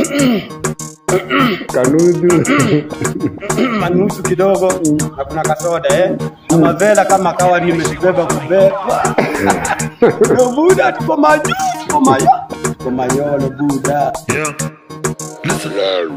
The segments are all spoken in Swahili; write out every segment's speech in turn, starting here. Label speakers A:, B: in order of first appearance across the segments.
A: kanudu
B: manusu kidogo na kuna kasoda eh. Na mavela kama kawa nimezibeba kubeba. Yo buda tuko majuu, tuko mayo. Tuko mayolo buda.
C: Yeah. Listen.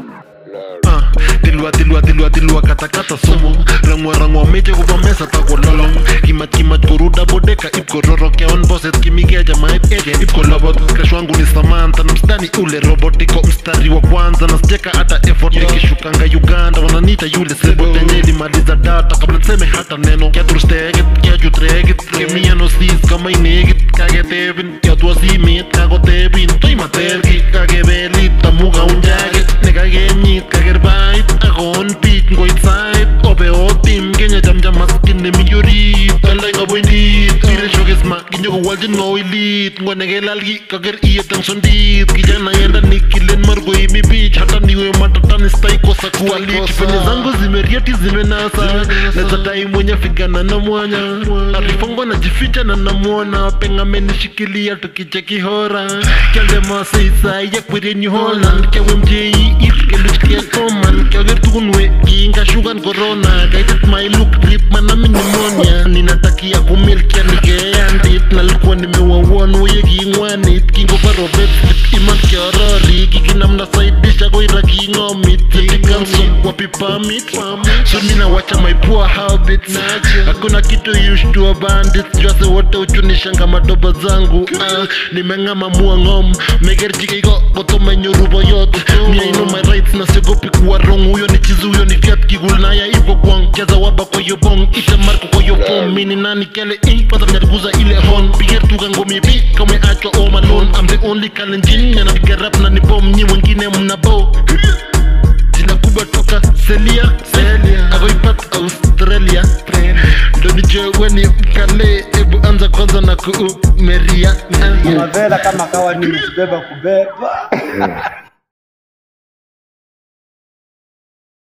C: Ah, tilwa tilwa tilwa tilwa kata kata sumu rangwa rangwa meche kuba mesa ta kololong kimat kimat kuruda bodeka ip kororo ke on boset kimige jamait eje ip kolobot kashwangu ni Samantha na mstani ule robot iko mstari wa kwanza na sijeka hata effort nikishukanga Uganda wananiita yule sebo tenye ilimaliza data kabla niseme hata neno kiatursteget kiachutreget kemiano sis kama inegit kagetebin kiatwasimit kakotebin toimaterki kakebelit tamuka unjaget nekakenyit kakerbait akon bich ngoit sait obe otim kenya chamcham maskin nemi orit aldai ngaboindit pire shokesma kinyokowalchin ngoilit ngonekelalki kaker iyet ang sondit kijana yenda nikilen margoimi bich hata niwe matatanistay kosa kualit penye zangu zimeriati zimenasa nezadai mwenye figana na mwanya arifongo najificha na namwona pengamenishikilia tukicheki hora kyalde masaisai yakwerenyi holland kyawe mjei ir keluchkia koman kyager tukunwe kiingashukan corona kaitet mailuk rip manami pneumonia ninatakia kumilkia nikeandit nalikuwa nimewawon weye kingwanit kingoparobet iman kiorori kikinamna saidisha koira kingomit yetikanson wapipamit so minawacha my poor habits hakuna kitu yushtua bandits jwase wote uchunishanga madoba zangu ah, nimeng'ama muang'om megerjikeiko kotomenyoru boyot mia ino my rights na siogopi kuwa wrong huyo ni chizi huyo ni fiat kigul naya ivo kwang jaza waba koyo bong ite marko koyo pom mini nani kele i kwanza mnariguza ile hon piger tuka ngomi bi kame achwa all alone I'm the only kalenjin nanapiga rap na ni bom nyi wengine mnabo jina kubwa toka Celia Celia agoipat Australia ndo nijewe ni mkale ebu anza kwanza na kuumeria
B: Na mavela kama kawa nimezibeba kubeba.